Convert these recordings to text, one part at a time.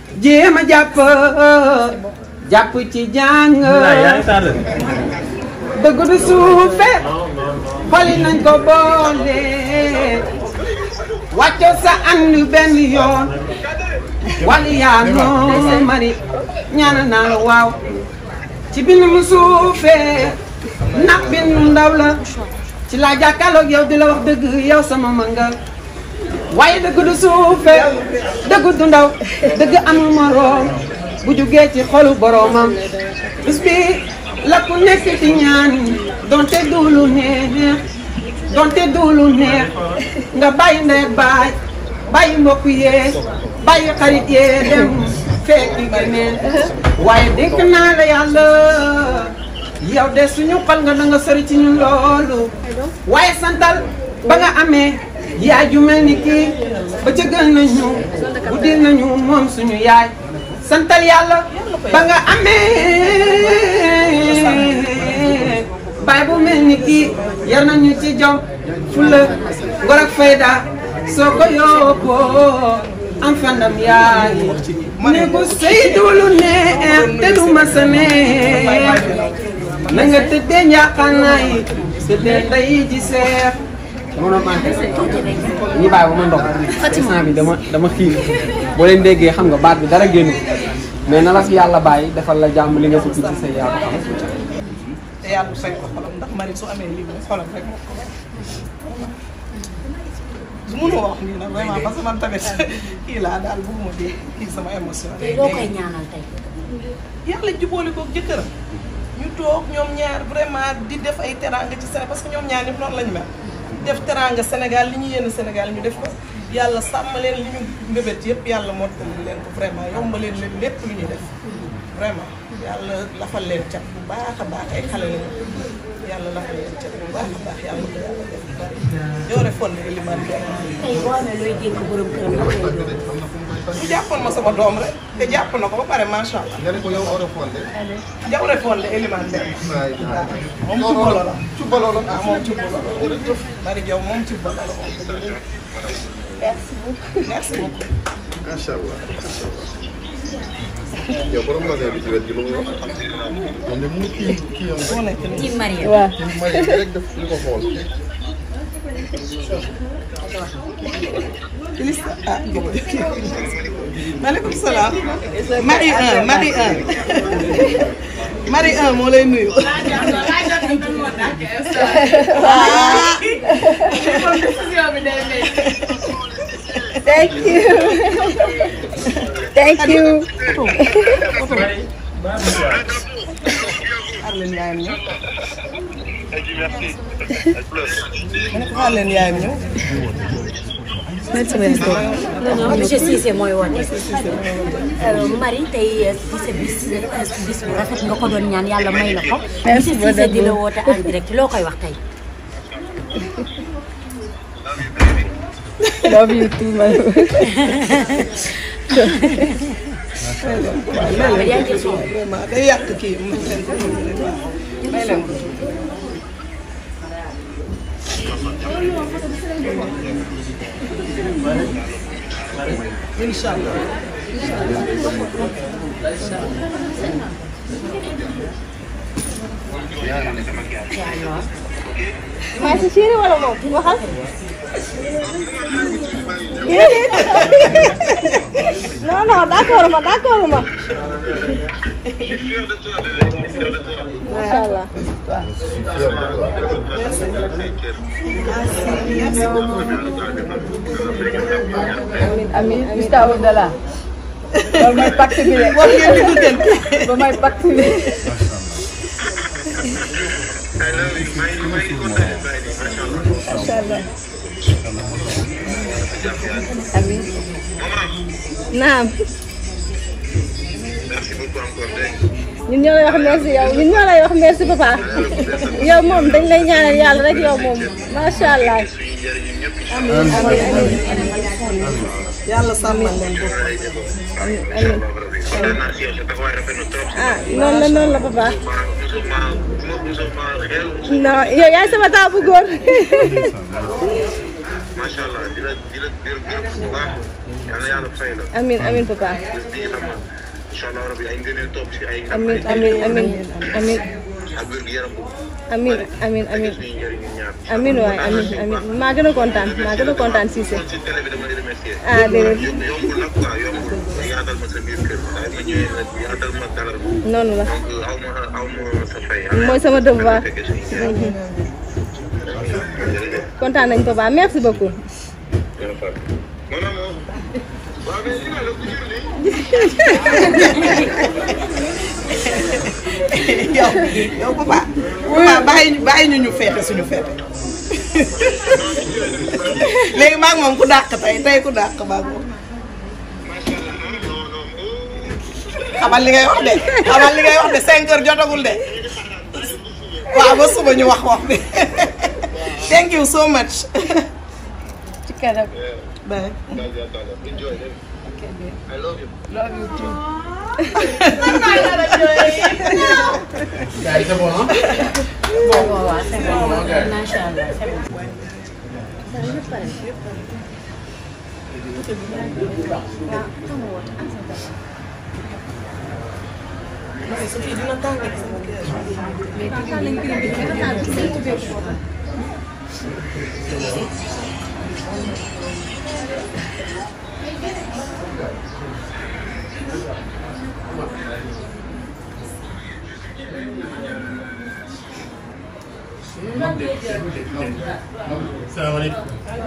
jéem a jàpp jàpp ci jàng dëgg du suufe xoli nañ ko boole wàccoo sa ànd benn yoon wali yaa noo mari ñaana naa la waaw ci bind mu suufee ndax bind ndaw la ci laa jàkkaarloog yow di la wax dëgg yow sama mangal waaye dëgg du suufe dëgg du ndaw dëgg amul moroom bu jugee ci xolu boroomam bis bi la ku nekk di ñaan donte du lu neex donte du lu neex nga bàyyi ndey baay bàyyi mbokk yee bàyyi xarit yee dem fekki keneen waaye dénk naa la yàlla yow de suñu xol nga da nga sori ci ñun loolu waaye santal ba nga amee yaay ju mel ni kii ba ca gën nañu guddil nañu moom suñu yaay santal yàlla ba nga amee baay bu mel ni kii yar nañu ci jom fulla ngor ak fayda soo ko yóbboo am fandam yaay ne ko seydu lu neex te du ma sa neex na nga tëddee njaaxaanaay tëddee nday ji seex dama doon manqué ñi bàyyi ba ma ndox instant bi dama dama xiir boo leen déggee xam nga baat bi dara génn mais na la fi yàlla bàyyi defal la jàmm li nga fi ci say yaa ko xam te yàlla fay ko xolam ndax mari su amee lii moom xolam rek moo ko su mënoo wax nii nag vraiment parce que man tamit kii laa daal bëgguma dee kii sama émotion tey loo koy ñaanal tey. yàlla jubóole ko jëkkëram ñu toog ñoom ñaar vraiment di def ay teranga ci Sénégal parce que ñoom ñaar ñëpp noonu lañu mel def teranga Sénégal li ñu yéen Sénégal ñu def ko yàlla sàmm leen li ñu mbébét yëpp yàlla mottali leen ko vraiment yombaleen leen lépp lu ñuy def vraiment yàlla lafal leen cat bu baax a baax ay xale lañu yàlla lafal leen cat bu baax a baax yàlla ko yàlla def yoore fon ne limaan bi tey boo amee looy dénk borom këram la koy doon. bu jàppoon ma sama doom rek te jàpp na ko ba pare macha allah nga ne ko yow oro fonde jawre fon ne limaan bi waay moom cubbalo la cubbalo la ah moom cubbalo la Mari Jaw moom cubbalo la moom merci beaucoup merci beaucoup macha allah macha allah yow borom magasin bi ci wet gi lu muy wax moom de mu kii kii am moo nekk nii ci Maria. waaw rek may rek def li ko xool Lista ah maaleykum salaam Marie 1 Marie 1 Marie 1 moo lay nuyu. ah thank you thank you xaar leen yaayam ñëw. ma ne ko xaar leen yaayam ñëw. non non monsieur Cissé mooy woote. Marie tey ci sa bis bis bu rafet nga ko doon ñaan yàlla may la ko. Merci monsieur Cissé beaucoup. di la woote en direct loo koy wax tey. love you too man waaw yaa ngi ci suuf. vraiment day yàq kii may leen ko may leen ko. incha allah. maa si chéri wala moom waxal non non d'accord ma d'accord ma macha allah amin amin amin Abdallah loolu mooy pacte bi de war ngeen di duggante. loolu mooy pacte bi macha allah amin naam ñun ñoo lay wax merci yow ñun ñoo lay wax merci papa yow moom dañ lay ñaanal yàlla rek yow moom macha allah amin amin amin yàlla sàmmal leen bopp. amin amin ah noonu la noonu la papa non yow yaay sama taabu góor macha allah di la di la di la gërëm bu baax yal na yàlla fay la. amin amin papa bés bii xam nga incha allah rabi ay ngëneel topp si ay. amin amin amin amin ak wér gu yaram bu. amin amin amin suñu njëriñ ñun ñaar. amin waay amin amin maa gën a kontaan maa gën a kontaan Cissé ci télé bi dama di remercier. ah déedéet yomb yombul nag quoi yombul nga yaatal ma sa biir kër saa yi ma ñëwee nag yaatal ma dalal ma. noonu la donc aw ma aw ma sa fay. mooy sama devoir fekkee suñu njëriñ. jërëjëf. kontaan nañ papa merci beaucoup jërëjëf. maanaam moom. waaw mais li ma la ko jëlee. yow yow papa papa bàyyi bàyyi ñu ñu feete suñu feete léegi maa ngi moom ku dàq tey tey ku dàq maa ngi moom xamal li ngay wax de xamal li ngay wax de cinq heures jotagul de waaw ba suba ñu wax wax bi thank you so much ci kanam bye Enjoy. I love you. Gars yi c'est bon ah. waaw waaw c'est bon macha allah c'est bon. Salaamaaleykum.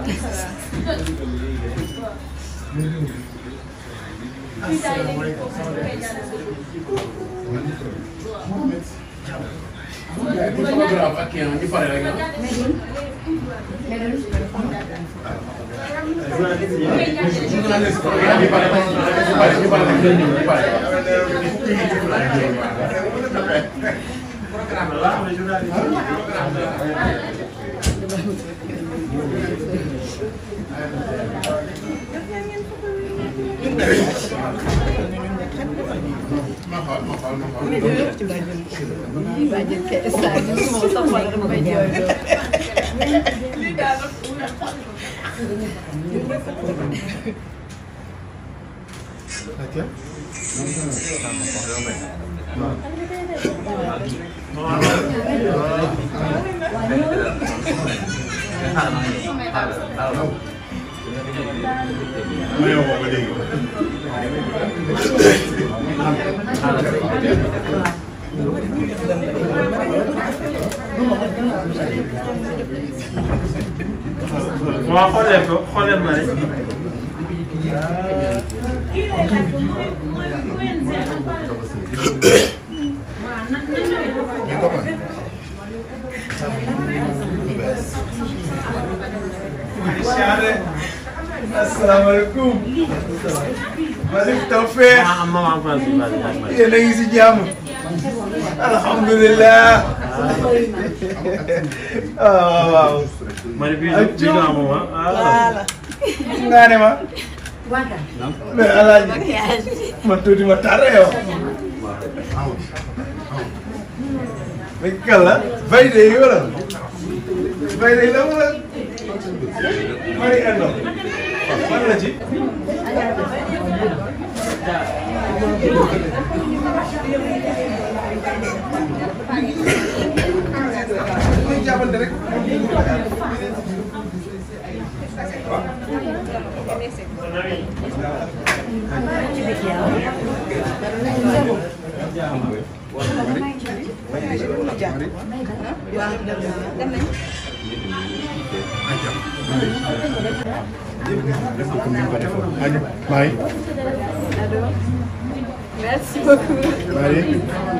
Ma xool ma xool ma xool. Atia. Ma yow ko dégg. waaw xoolee ko xoolee ma rek. Ñu ko mën. asalaamaaleykum. Malick Tawfekh. ah am maman France bi vas-y vas-y. yéen a ngi si jàmm. alhamdulilah. ah waaw. Marie bii bii bii nga am ah. voilà nga ne ma. mais alaaji man tuuti ma tardé yow. mais kàlla. validé yi wala. validé yi la wala. Marie Endo. fan la ci. dañuy jàppante rek. Marie. merci beaucoup Marie.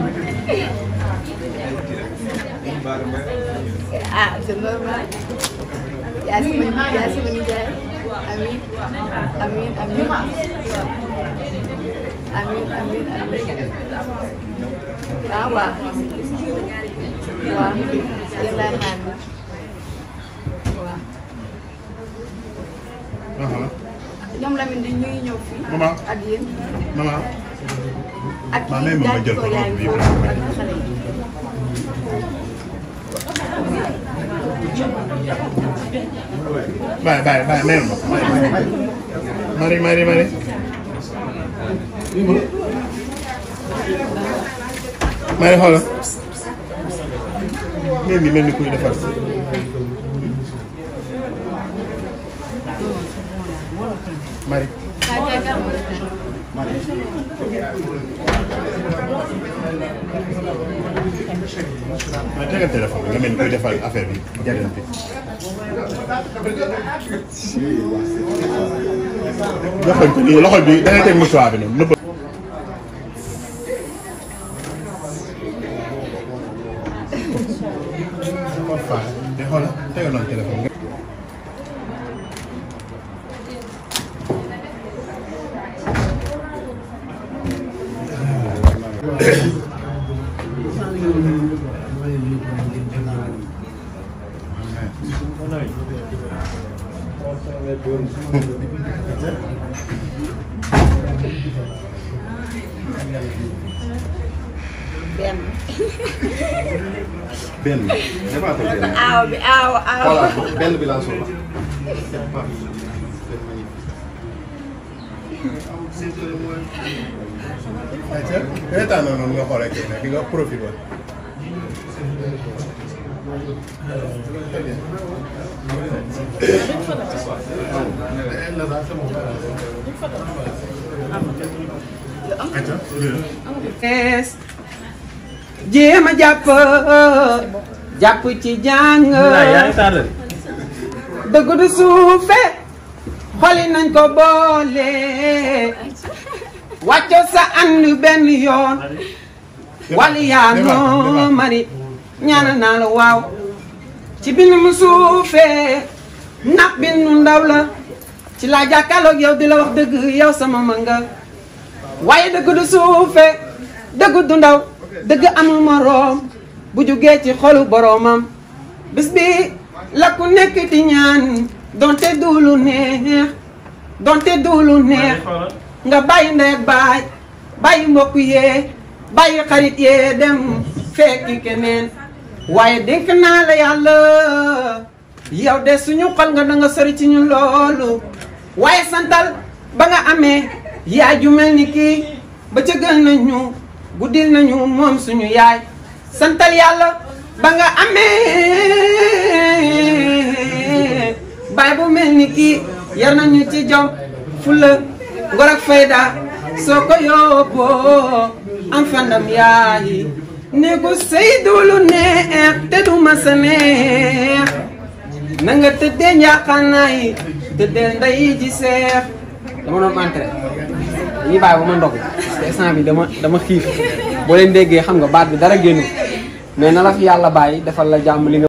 ah c'est normal yaa si ma yaa si ma nijaay amiin amiin amiin amiin amiin amiin ah waaw waaw yéen laay xaar waaw Aha. ñoom Lamine di ñu ngi ñëw fii Maman. ak yéen Maman. ak Maa may ma ma jël ko yaay bii. foofu ak xale yi bàyyi bàyyi bàyyi mel ma mari mari mari mari xoolal mel ni mel ni kuy defar mari ma tegal téléphone bi nga mel ni kuy defar affaire bi jàllante loxo bi nii loxo bi da ngay teg mouchoir bi noonu nëbb di xoolal tegal noonu téléphone nga benn dafa ko benn aaw bi aaw aaw. voilà benn bi laa soxla ayca reetaan noonu nga xoolee kii nag di nga profité ees jéem a jàpp jàpp ci jàng yaa ngi tardé. dëgg du suufe xoli nañ ko boole wàcco sa ànd benn yoon wali yaa noo mari ñaana naa la waaw ci bind mu suufee ndax bindu ndaw la ci laa jàkkaarloog yow di la wax dëgg yow sama ma nga waaye dëgg du suufe dëgg du ndaw dëgg amul moroom bu jugee ci xolu boroomam bis bi la ku nekk di ñaan donte duulu neex donte duulu neex nga bàyyi ndey baay bàyyi mbokk yee bàyyi xarit yee dem fekki keneen waaye dénk naa la yàlla yow de suñu xol nga da nga sori ci ñu loolu waaye santal ba nga amee yaay ju mel ni kii ba ca gën nañu guddil nañu moom suñu yaay santal yàlla ba nga amee baay bu mel ni kii yar nañu ci jom fulla ngor ak fayda soo ko yóbboo am fandam yaay néegu sëy duulu neex te du ma sa neex na nga tëddee njaaxaanaay tëddee nday ji seex dama doon entré dañuy bàyyi ba ma ndog parce que instant bi dama dama xiif boo leen déggee xam nga baat bi dara génnu mais na la fi yàlla bàyyi defal la jàmm li nga